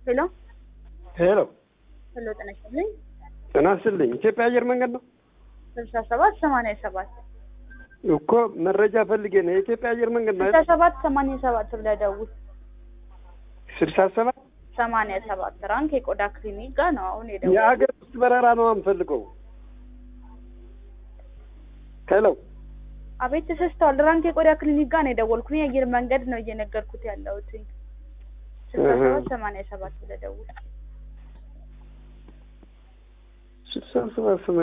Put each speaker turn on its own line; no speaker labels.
ሄሎ
ሄሎ
ሄሎ፣ ጤና ይስጥልኝ።
ጤና ይስጥልኝ። ኢትዮጵያ አየር መንገድ ነው
ስልሳ ሰባት ሰማንያ ሰባት
እኮ መረጃ ፈልጌ ነው። የኢትዮጵያ አየር መንገድ ነው
ስልሳ ሰባት ሰማንያ ሰባት ብለህ ደውል።
ስልሳ ሰባት
ሰማንያ ሰባት ራንክ የቆዳ ክሊኒክ ጋር ነው አሁን የደወልኩት።
የአገር ውስጥ በረራ ነው የምፈልገው። ሄሎ
አቤት ተሰስተዋል። ራንክ የቆዳ ክሊኒክ ጋር ነው የደወልኩት። የአየር መንገድ ነው እየነገርኩት ያለሁት። ስልሳ ሰባት ሰማንያ ሰባት ብለህ ደውል።
ስልሳ ሰባት